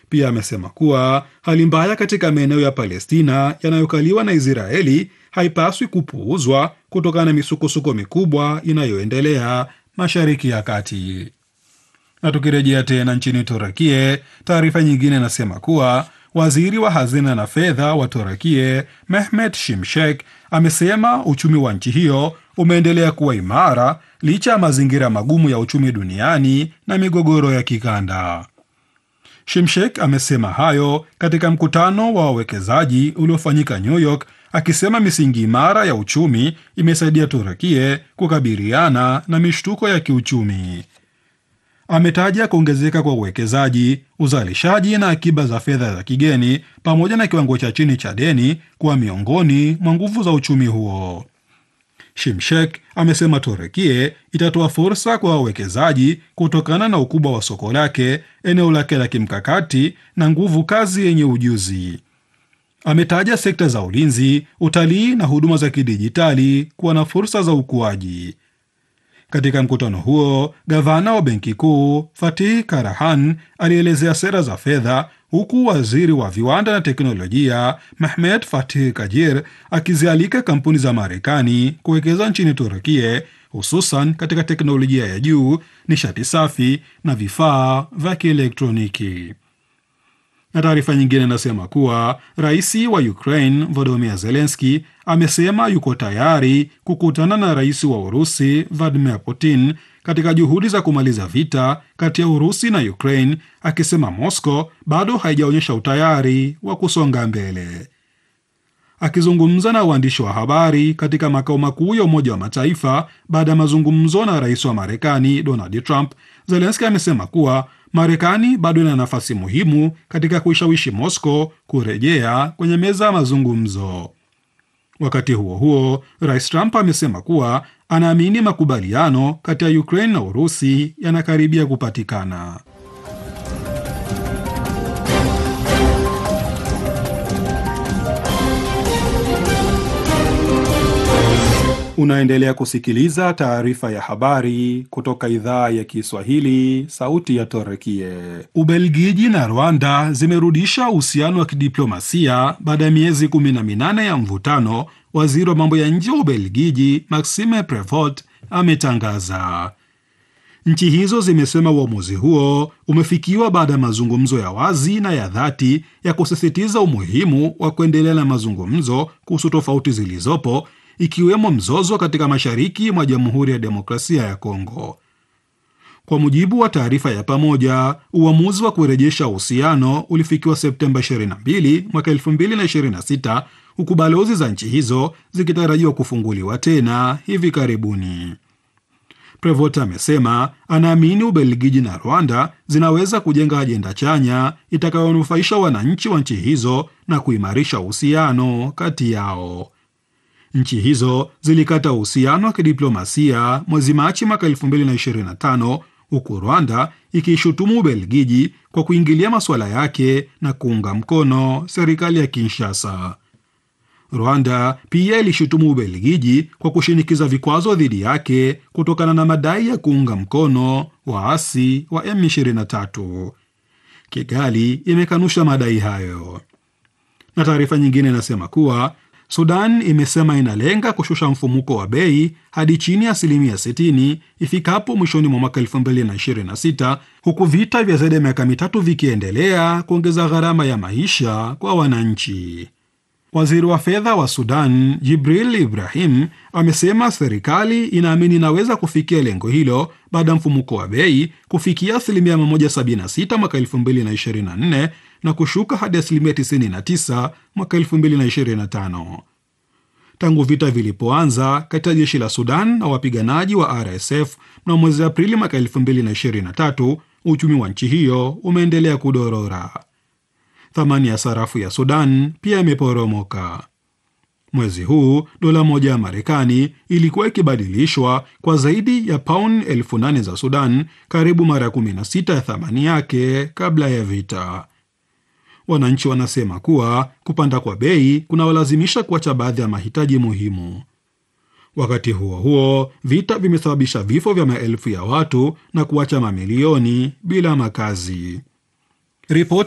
Pia amesema kuwa hali mbaya katika maeneo ya Palestina yanayokaliwa na Israeli haipaswi kupuuzwa kutokana na misukosuko mikubwa inayoendelea Mashariki ya Kati. Na tukirejea tena nchini Turukie, taarifa nyingine inasema kuwa waziri wa hazina na fedha wa Turukie Mehmet Şimşek amesema uchumi wa nchi hiyo umeendelea kuwa imara licha ya mazingira magumu ya uchumi duniani na migogoro ya kikanda. Şimşek amesema hayo katika mkutano wa wawekezaji uliofanyika New York, akisema misingi imara ya uchumi imesaidia Turukie kukabiliana na mishtuko ya kiuchumi. Ametaja kuongezeka kwa uwekezaji, uzalishaji na akiba za fedha za kigeni pamoja na kiwango cha chini cha deni kuwa miongoni mwa nguvu za uchumi huo. Şimşek amesema Turukie itatoa fursa kwa wawekezaji kutokana na ukubwa wa soko lake, eneo lake la kimkakati na nguvu kazi yenye ujuzi. Ametaja sekta za ulinzi, utalii na huduma za kidijitali kuwa na fursa za ukuaji. Katika mkutano huo, gavana wa benki kuu Fatih Karahan alielezea sera za fedha, huku waziri wa viwanda na teknolojia Mehmet Fatih Kajir akizialika kampuni za Marekani kuwekeza nchini Turukie, hususan katika teknolojia ya juu, nishati safi na vifaa vya kielektroniki. Na taarifa nyingine inasema kuwa rais wa Ukraine Volodymyr Zelensky amesema yuko tayari kukutana na rais wa Urusi Vladimir Putin katika juhudi za kumaliza vita kati ya Urusi na Ukraine, akisema Moscow bado haijaonyesha utayari wa kusonga mbele. Akizungumza na waandishi wa habari katika makao makuu ya Umoja wa Mataifa baada ya mazungumzo na rais wa Marekani Donald Trump, Zelensky amesema kuwa Marekani bado ina nafasi muhimu katika kuishawishi Moscow kurejea kwenye meza ya mazungumzo. Wakati huo huo, rais Trump amesema kuwa anaamini makubaliano kati ya Ukraine na Urusi yanakaribia kupatikana. Unaendelea kusikiliza taarifa ya habari kutoka idhaa ya Kiswahili, sauti ya Torekie. Ubelgiji na Rwanda zimerudisha uhusiano wa kidiplomasia baada ya miezi kumi na minane ya mvutano, waziri wa mambo ya nje wa Ubelgiji Maxime Prevot ametangaza. Nchi hizo zimesema uamuzi huo umefikiwa baada ya mazungumzo ya wazi na ya dhati ya kusisitiza umuhimu wa kuendelea na mazungumzo kuhusu tofauti zilizopo ikiwemo mzozo katika mashariki mwa Jamhuri ya Demokrasia ya Kongo. Kwa mujibu wa taarifa ya pamoja, uamuzi wa kurejesha uhusiano ulifikiwa Septemba 22 mwaka 2026 huku balozi za nchi hizo zikitarajiwa kufunguliwa tena hivi karibuni. Prevot amesema anaamini Ubelgiji na Rwanda zinaweza kujenga ajenda chanya itakayonufaisha wananchi wa nchi hizo na kuimarisha uhusiano kati yao. Nchi hizo zilikata uhusiano wa kidiplomasia mwezi Machi mwaka 2025 huku Rwanda ikiishutumu Ubelgiji kwa kuingilia masuala yake na kuunga mkono serikali ya Kinshasa. Rwanda pia ilishutumu Ubelgiji kwa kushinikiza vikwazo dhidi yake kutokana na madai ya kuunga mkono waasi wa M23. Kigali imekanusha madai hayo, na taarifa nyingine inasema kuwa Sudan imesema inalenga kushusha mfumuko wa bei hadi chini ya asilimia 60 ifikapo mwishoni mwa mwaka 2026 huku vita vya zaidi ya miaka mitatu vikiendelea kuongeza gharama ya maisha kwa wananchi. Waziri wa fedha wa Sudan Jibril Ibrahim amesema serikali inaamini inaweza kufikia lengo hilo baada ya mfumuko wa bei kufikia asilimia 176 mwaka 2024 na kushuka hadi asilimia 99 mwaka 2025. Tangu vita vilipoanza kati ya jeshi la Sudan na wapiganaji wa RSF mnamo mwezi Aprili mwaka 2023, uchumi wa nchi hiyo umeendelea kudorora. Thamani ya sarafu ya Sudan pia imeporomoka. Mwezi huu dola moja ya Marekani ilikuwa ikibadilishwa kwa zaidi ya pauni elfu nane za Sudan, karibu mara 16 ya thamani yake kabla ya vita. Wananchi wanasema kuwa kupanda kwa bei kunawalazimisha kuacha baadhi ya mahitaji muhimu. Wakati huo huo, vita vimesababisha vifo vya maelfu ya watu na kuacha mamilioni bila makazi. Ripoti